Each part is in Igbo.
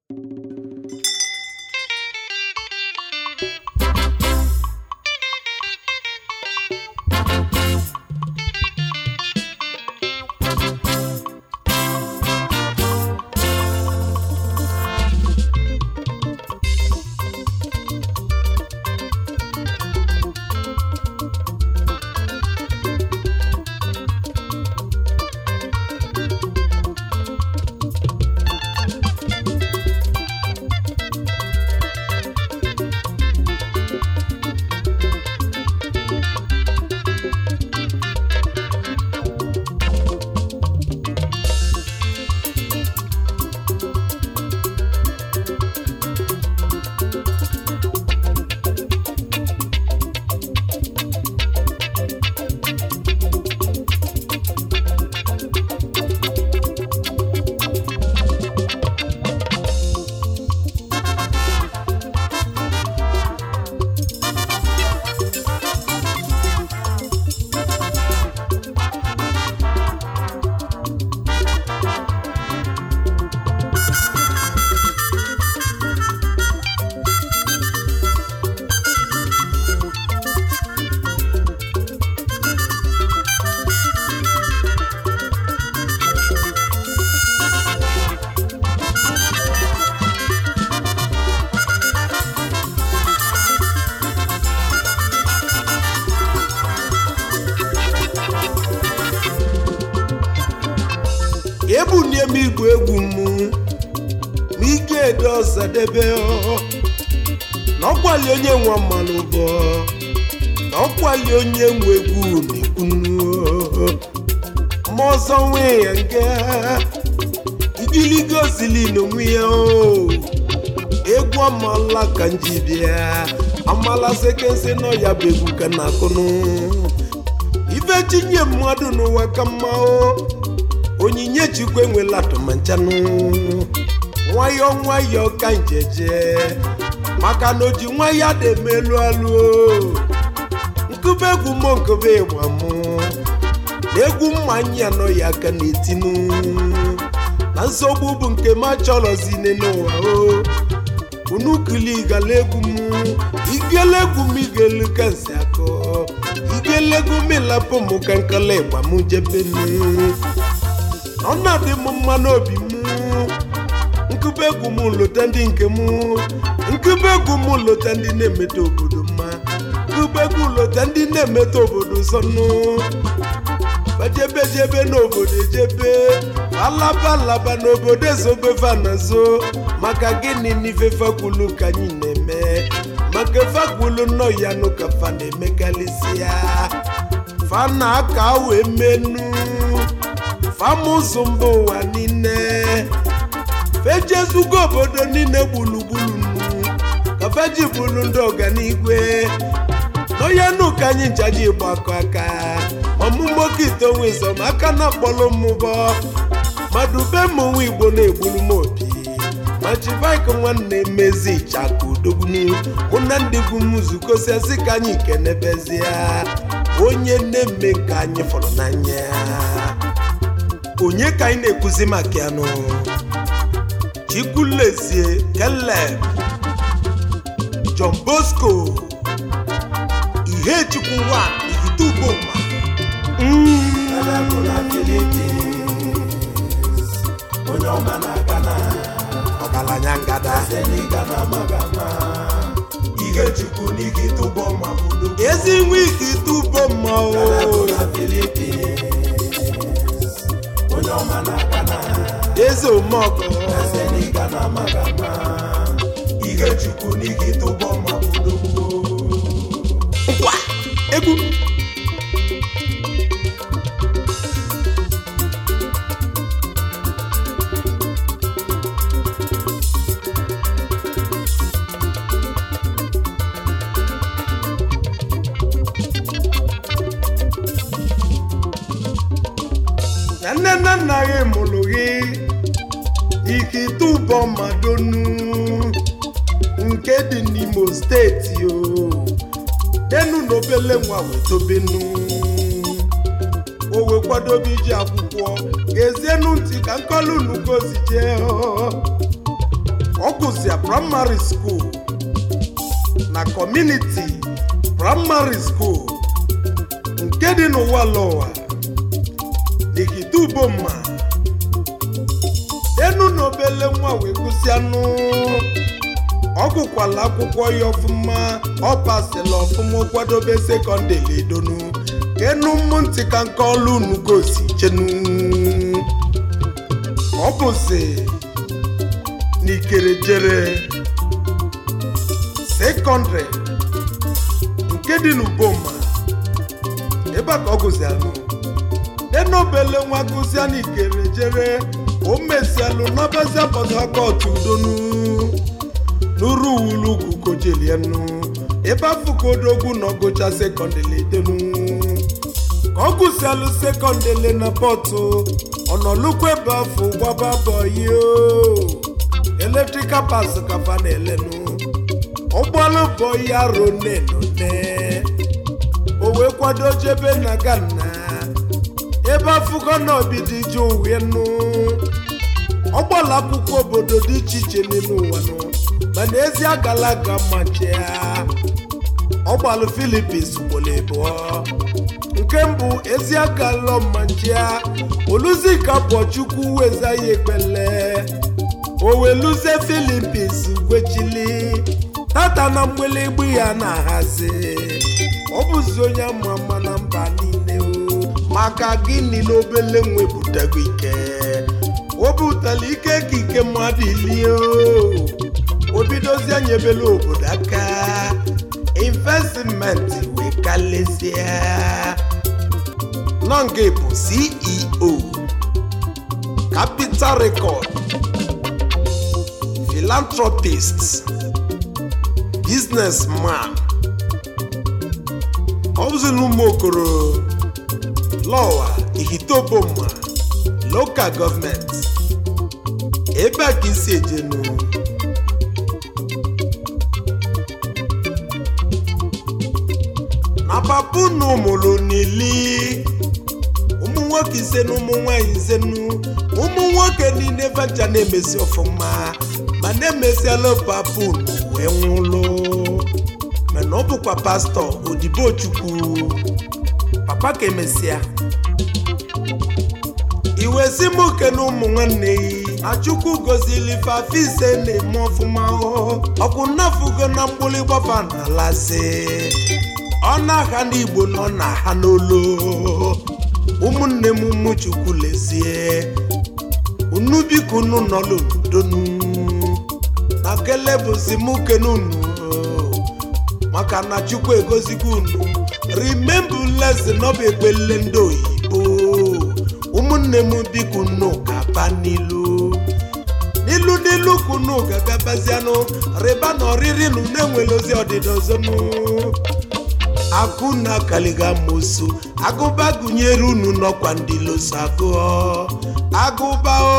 ebunie m igwe egwu m ma ike edo ọzadebe ọ. na ọkwali onye nwe mmanụ bụ na ọkwali onye nwe egwu na-ekwunu ma ọzọ nwee ya nke igiligo zili onwe ya o egwu amala ka nji bịa amala sekense nọ ya bụ egwu ka na akụnụ ife tinye mmadụ n'ụwa ka mma o onyinye chukwu enwela atụmanchanụ nwayọọ nwayọọ ka njeje maka na oji nwayọọ dị emelu alụ nkube egwu mụ nkube ịgba mụ na egwu mmanya nọ ya aka na-etinu na nsogbu bụ nke m achọrọzine n'ụwa o unu kili gala egwu m igele egwu m igelu ka nsi akọ igele egwu m ịlapụ m ka nkala ịgba m jebenu ọ na-adị m mma n'obi m nkube egwu m lota ndị nke m nkube egwu m lota ndị na-emeta obodo mma nkube egwu lota ndị na-emeta obodo sọnụ bajebejebe n'obodo ejebe alaba alaba n'obodo ezobefa nazo maka gịnị n'ife fakwulu ka anyị na-eme maka fakwulu nọ ya nụ ka fa na-emekarịsịa fa na-aka wee menu famụzụ mba ụwa niile fejezugo obodo niile gburugburu nnu ka feji bụrụ ndị ọganigwe n'onye ka anyị nchaji gbakọ aka ọmụmokite onwe zọm aka na akpọrọ mmụbọ mmadụ be m nwa igbo na-egburu m obi ma chivik nwanne mezi ịchaka udogbunu mụ na ndị bụ m zukọsiasị ka anyị kenebezie onye na-eme ka anyị fọrọ n'anya onye ka anyị na-ekwuzi maka ya nụ chikwulezie keleb john bosco ihe chukwu wa igituboma onye ọma na-aga na ọgaranya ngada seniga na magama ihe chukwu n'ike tụbọ ma budo ezi nwa igituboma o na Philippines onye ọma na-aga na eze omeọgọ seniga na magama ihe chukwu n'ike tụbọ ma budo nkwa egwu na nne na nna gị mụrụ gị ikitubọ madonu nke dị n'imo steeti o denu n'obele nwa wetobenu o wee kwadobe iji akwụkwọ ga-ezienu ntị ka nkọlu unu gozi jee gụsịa praịmarị skuul na kọmuniti praịmarị skuul nke dị n'ụwa lọwa n'Ihiduboma enu na obele nwa wee gụsịanụ ọ gụkwala akwụkwọ ya ọfụma ọ pasịla ọfụma kwadobe sekọndịrị edonu enu mmụntị ka nke ọlụ unu gosi chenu ọ bụzi n'ikerejere sekọndịrị nke dị n'Uboma ebe a ka ọ gụzialụ denobele nwa gụzia n'ikerejere o mesialụ n'ọbazia Port Harcourt udonu n'uru uwulugwu kojelienu ebe afụkodogwu na ọgụcha sekọndịrị edenu ka ọ gụsialụ sekọndịrị na pọtụ ọnọlụkwa ebe afọ gbaba bọyio eletrikal pas kafa na-elenu ụgbọala bọyi aro nenone o wee kwado jebe na Ghana ebe afụgo na obidi ji uwenu ọgbala akwụkwọ obodo dị iche iche n'ime ụwa nọ mana ezi agala aga machia ọgbalụ Philippines ugboro abụọ nke mbụ ezi agala manchia oluzika pọchukwu weza ya ekpele oweluze Philippines gwechili tata na mgbịlịgba ya na-ahazi ọ bụzi onye ama ama na mba niile o maka gịnị na obele nwe butago ike o butela ike ka ike mmadụ ilie o bidozie nyebele obodo aka investmenti wee kalịsịa nọnge bụ ceo capital record philanthropist businessman ọ bụzi n'ụmụ okoro lọwa ihitoboma local gọọmenti ebe a ka isi ejenu na papa unu mụrụ n'ili ụmụ nwoke ise na ụmụ nwanyị ise nu ụmụ nwoke niile vacha na-emesi ọfụma ma na-emesiala papa unu wee nwụlụ mana ọ bụkwa pastọ odibo chukwu papa ka emesịa iwe si m oke na ụmụ nwanne yi achukwu gozili fafe ise na-eme ọfụma ọkwụ nnafugo na mgbụlịgbafa na alasị ọ na-aha n'igbo na ọ na-aha n'olu ụmụnne m ụmụ chukwu lezie unu biko unu nọlụ n'udonu na kele bụzi m kene unu maka na chukwu egozigo unu remember lesson ọ bụ ekpele ndị oyibo ụmụnne m biko unu gaba n'ilu n'ilu n'ilu ka unu ga-agabazianụ rịba na ọrịrị na unu enwere ozi ọdịda ọzọnụ akụ na kaliga mosu agụba gụnyere unu nọkwa ndị loso agụọ agụba o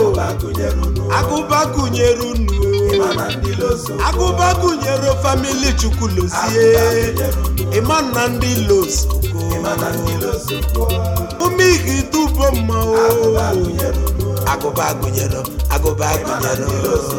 agụba gụnyere unu agụba gụnyere famili chukwu lozie ịma na ndị losoko ume ihe dubo mma o agụba gụnyere agụba gụnyere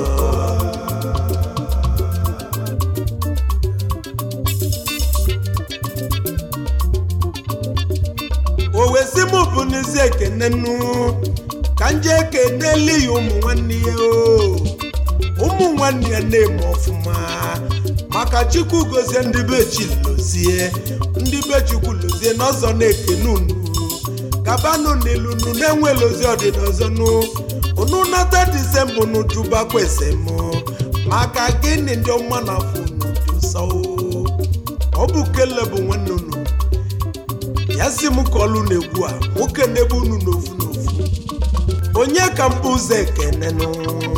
o wee sị m bụ n'ezi ekene nnu ka nje ekeneli ya ụmụ nwanne ya o ụmụ nwanne ya na-eme ọfụma maka chukwu gozie ndị be chilozie ndị be chukwu lozie n'ọzọ na-ekene unu gabanụ n'ilu unu na-enwela ozi ọdịda ọzọ nụ unu nata disemba unu jụbakwese m maka gịnị ndị ọma na afọ unu dị ụsọ ọ bụ kele bụ nwanne unu ya si m ka ọlụ na-egwu a nwoke na-ebu unu n'ofu n'ofu onye ka mbụ ụzọ ekenenụ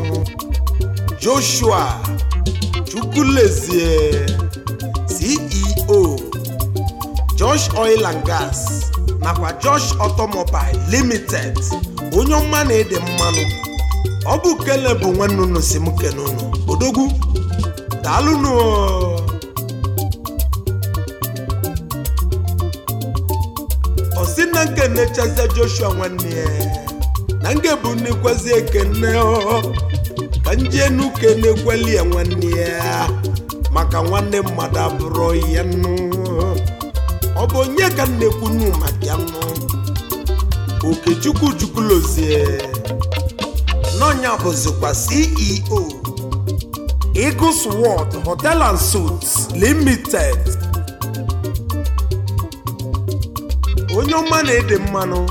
joshua chukwulezie ceo josh oil and gas nakwa josh automobile limited onye ọma na-ede mmanụ ọ bụ kele bụ nwanne unu si m kene unu odogwu daalụnụ ọ sị na nke nnechazie joshua nwanne ya na nke bụ nnekwezi ekene ọ ka njenu kenekweli ya nwanne ya maka nwanne mmadụ abụrụ ya nụ ọ bụ onye ka m na-ekwunu maka ya nụ okechukwu chukwulozie n'ọnya bụzikwa ceo eagles world hotel and suits limited onye ọma na-ede mmanụ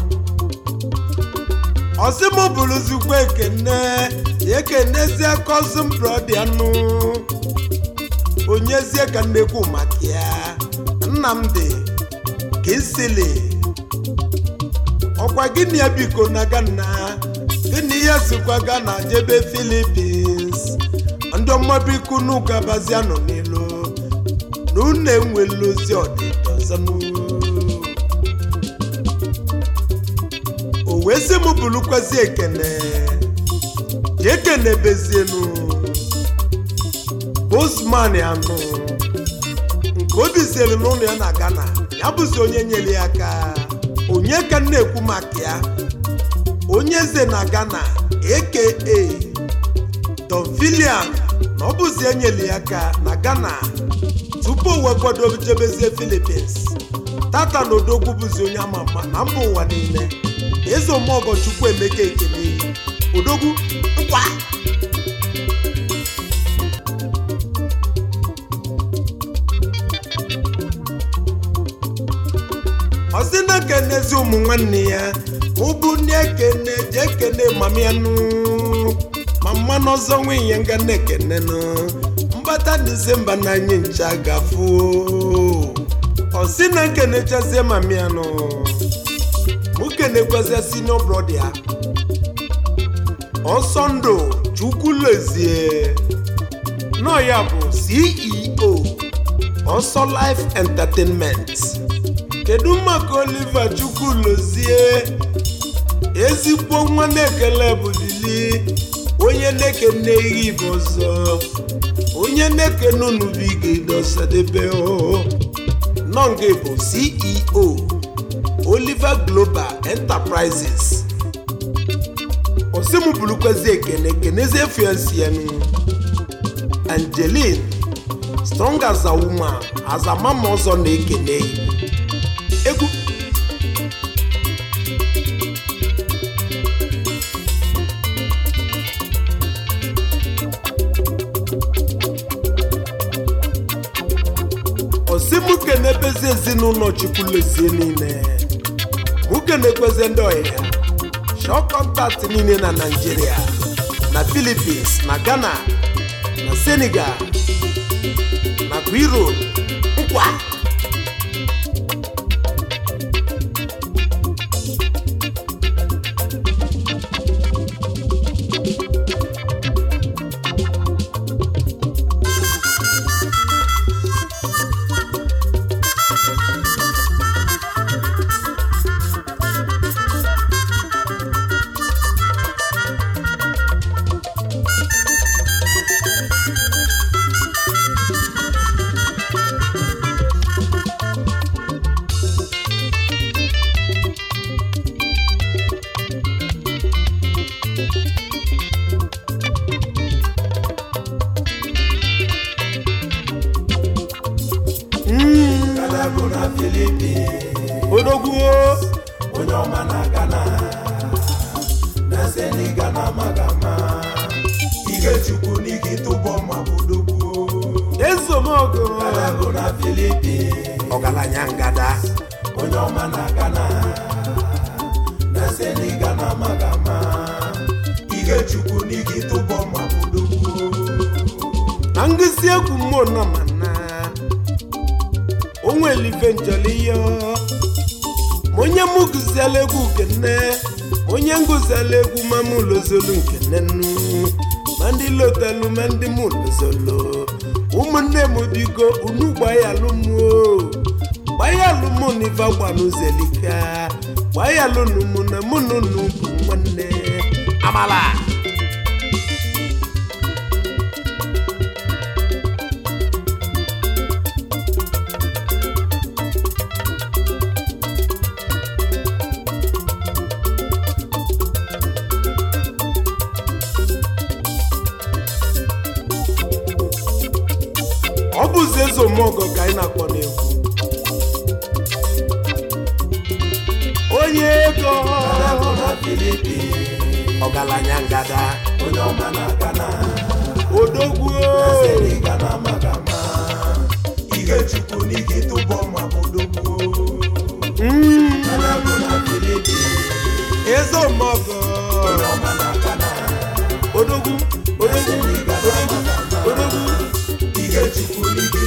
ọsịmụ bụrụzikwa ekene ya ekenezie cousin brother nụ onyezie ka nnekwu maka ya nnamdị kisili ọkwa gịnị ya biko na gana gịnị ya sikwa gana jebe filipins ndị ọma biko n'ụka bazianụ n'ilu na unu enwela ozi ọdịda ọzọ n'uru. o wee sị m bụrụkwazi ekene ji ekene bezienu bosman anụ nke obi siri n'ụlọ ya na ghana ya bụzi onye nyere ya aka onye ka m na-ekwu maka ya onye eze na ghana aka don filian na ọ bụzi enyere ya aka na ghana tupu o wee kwado jebezie philippines tata na odogwu bụzi onye ama ama na mba ụwa niile eze omeọgọ chukwu emeka ekene odogwu ngwa ọsị na kenezi ụmụ nwanne ya ụbụ ndị ekene ji ekene mama ya nụ ma mmanụ ọzọ nwunye nga na-ekene nụ mbata disemba na anyị ncha gafu ọsị na nkenechazie mama ya nụ mụ kenekwazia senior brother ya ọsọ ndụ chukwulezie nọ ya bụ ceo ọsọ life entertainment kedu maka oliver chukwulozie ezigbo nwa na-ekele bulili onye na-ekene ihe ibe ọzọ onye na-ekene unubigedosadebe nọnge bụ ceo oliver global enterprises osimubulukwezi ekene kenezie fiancienu angeline strong as a woman as a mama ọzọ na-ekene egwu osimuke na-ebezi ezinụlọ chukwulezie niile nwoke na-ekwezi ndị ọhịa shọ kọntaktị niile na naijiria na philippines na ghana na senegal nakwa europe nkwa Ghana bụ na Philippines odogwuo onye ọma na Ghana na Senegal na Magama Ikechukwu n'ike tụbọ ma bodogbuo ezomogo Ghana bụ na Philippines ọgaranya ngada onye ọma na Ghana na Senegal na Magama Ikechukwu n'ike tụbọ ma bodogbuo na ngụsi egwu mmụọ nọ ma na onwelife njọliyo ma onye mụ gụziela egwu nkene ma onye ngụziela egwu ma mụ lozolu nkene nnu ma ndị lotelu ma ndị mụ lozolu ụmụnne m biko unu gbanyalụ m o gbanyalụ mụ na ife gbanụzelika gbanyalụ mụ na mụ na unu bụ nwanne amala bụzi eze omeọgọ ka anyị na-akpọ n'egwu onye ego Ghana na Philippines ọgaranya ngada onye ọma na Ghana odogwu Sịrị Ghana maka ma ihe chukwu n'ike tụbọ ma bodogbo Mm, Ghana bụ na Philippines eze omeọgọ onye ọma na Ghana odogwu odogwu Sịrị Ghana odogwu maka ma odogwu ihe chukwu n'ike